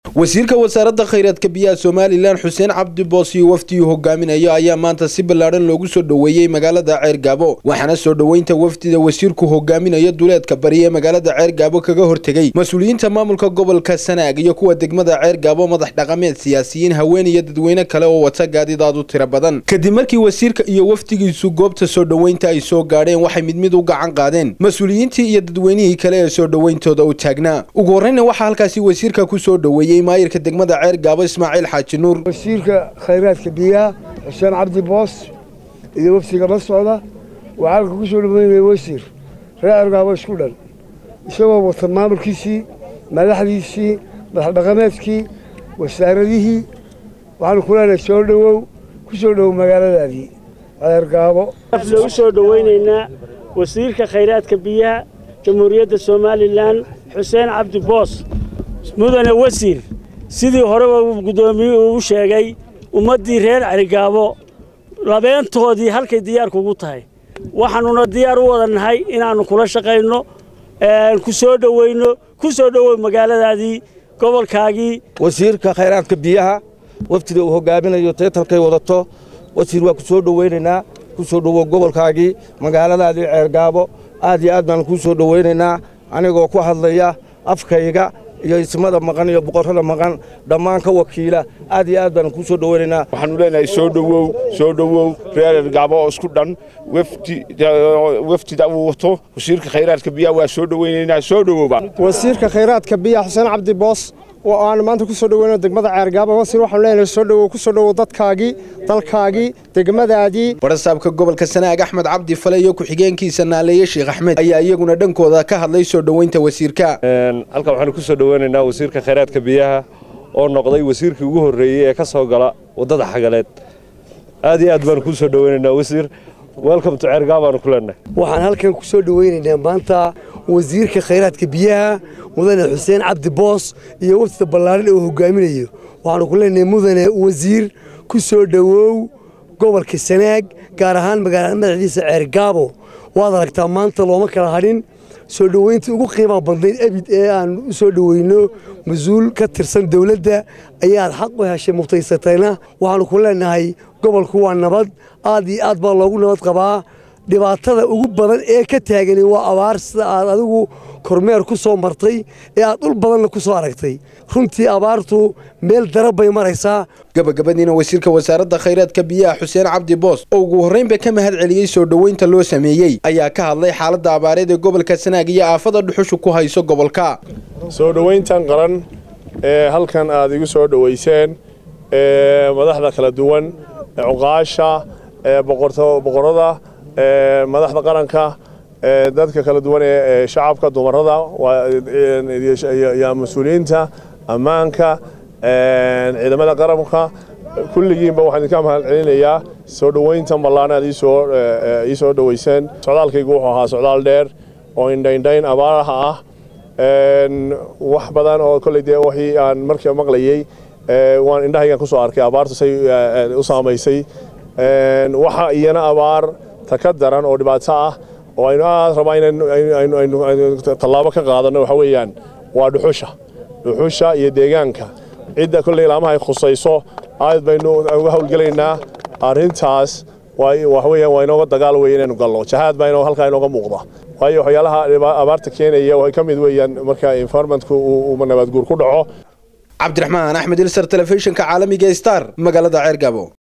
wasiirka wasaaradda khayraadka biyaha somalilan xuseen cabdi boos iyo wafdigii hogaaminayo ayaa maanta si ballaadhan loogu soo dhoweeyey magaalada ceergaabo waxaana soo dhoweynta wafdida wasiirku hogaaminayo duleedka bari ee magaalada ceergaabo kaga hortegey mas-uuliyiinta maamulka gobolka sanaag iyo kuwa degmada ceergaabo madax dhaqameed siyaasiyiin haween iyo dadweyne kale oo wata gaadidaadu tiro badan kadib markii wasiirka iyo wafdigiisu goobta soo dhoweynta ay soo gaadheen waxay mid mid u gacan qaadeen mas-uuliyiintii iyo dadweynihii kale ee soo dhoweyntooda u taagnaa ugu horreyna waxaa halkaasi wasiirka ku soo dhoweeyey maayirka degmada ceer gaabo ismaaciil xaaji nuur wasiirka khayraadka biyaha xuseen cabdi boos iyo wafdiga la socda waxaa halka ku soo dhoweynaya wasiir reer ceergaabo isku dhan isagoo wata maamulkiisii madaxdiisii madaxdhaqameedkii wasaaradihii waxaanu ku leenahay soo dhowow ku soo dhowow magaaladaadii ceergaabo u soo dhoweynaynaa wasiirka khayraadka biyaha jamhuuriyadda somalilan xuseen cabdi boos mudane wasiir sidii horeba guddoomiyuhu u sheegay ummaddii reer celigaabo labeentoodii halkay diyaar kugu tahay waxaannuna diyaar u wada nahay inaannu kula shaqayno ku soo dhoweyno ku soo dhowow magaaladaadii gobolkaagii wasiirka khayraadka biyaha wafdida uu hogaaminayo teetalkay wadato wasiir waa ku soo dhoweynaynaa ku soo dhowow gobolkaagii magaaladaadii ceergaabo aad iyo aad baan kuu soo dhoweynaynaa anigoo ku hadlaya afkayga iyo ismada maqan iyo boqorrada maqan dhammaan ka wakiila aad iyo aad baan kuu soo dhoweynaynaa waxaanu leenahay soo dhowow soo dhowow reer ergaabo oo isku dhan wafdida uu wato wasiirka khayraadka biyaha waa soo dhoweynaynaa soo dhowowba wasiirka khayraadka biyaha xuseen cabdi boos oo aanu maanta ku soo dhoweyno degmada ceergaabo wasiir waxaanu leenahay soo dhowow ku soo dhowow dadkaagii dalkaagii degmadaadii barasaabka gobolka sanaag axmed cabdi fale iyo ku-xigeenkiisa naaleeye sheekh axmed ayaa iyaguna dhankooda ka hadlay soo dhoweynta wasiirka halkan waxaanu ku soo dhoweynaynaa wasiirka khayraadka biyaha oo noqday wasiirkii ugu horreeyey ee ka soo gala waddada xagaleed aad iyo aad baanu kuu soo dhoweynaynaa wasiir welcome to ceergaabo baanu ku leenahay waxaan halkan ku soo dhoweynaynaa maanta wasiirka khayraadka biyaha mudane xuseen cabdi boos iyo wafdida ballaaran oo hogaaminayo waxaanu ku leenahay mudane wasiir ku soo dhowow gobolka sanaag gaar ahaan magaalada madaxdiisa ceergaabo waad aragtaa maanta looma kala hadhin soo dhoweyntii ugu qiimaha badnayd abid ee aan u soo dhoweyno mas-uul ka tirsan dowladda ayaad xaq u heshay mutaysatayna waxaanu ku leenahay gobolku waa nabad aad iyo aad baa loogu nabad qabaa dhibaatada ugu badan ee ka taagani waa abaar sida aad adigu kormeer ku soo martay ee aad dhul badanna ku soo aragtay runtii abaartu meel darab bay maraysaa gabagabadiina wasiirka wasaaradda khayraadka biyaha xuseen cabdi boos oo ugu horreynba ka mahad celiyey soo dhoweynta loo sameeyey ayaa ka hadlay xaaladda abaareed ee gobolka sanaag iyo aafada dhuxushu ku hayso gobolka soo dhoweyntan qaran ee halkan aad igu soo dhoweyseen madaxda kala duwan cuqaasha boqorada madaxda qaranka dadka kala duwan ee shacabka dumarada iyo mas-uuliyiinta ammaanka ciidamada qaranka kulligiinba waxaan idinka mahad celinayaa soo dhoweyntan ballaan aad ii soo dhoweyseen socdaalkaygu wuxuu ahaa socdaal dheer oo indhaindhayn abaaraha ah wax badan oo kolley dee wixii aan markii maqlayey waan indhahaygan ku soo arkay abaartu say u saamaysay waxa iyana abaar ta ka daran oo dhibaato ah oo aynu aad rabaa inaynu tallaabo ka qaadanno waxa weeyaan waa dhuxusha dhuxusha iyo deegaanka cidda kolley laamaha ay khusayso aad baynu uga howlgelaynaa arrintaas waxa weeyaan waa inooga dagaal weeye inaynu galno jahaad baa inoo halkaa inooga muuqda waayo waxyaalaha abaarta keenaya waxay ka mid weeyaan marka environmentku uu nabadguur ku dhaco cabdiraxmaan axmed ilsar telefishinka caalamiga star magaalada ceergabo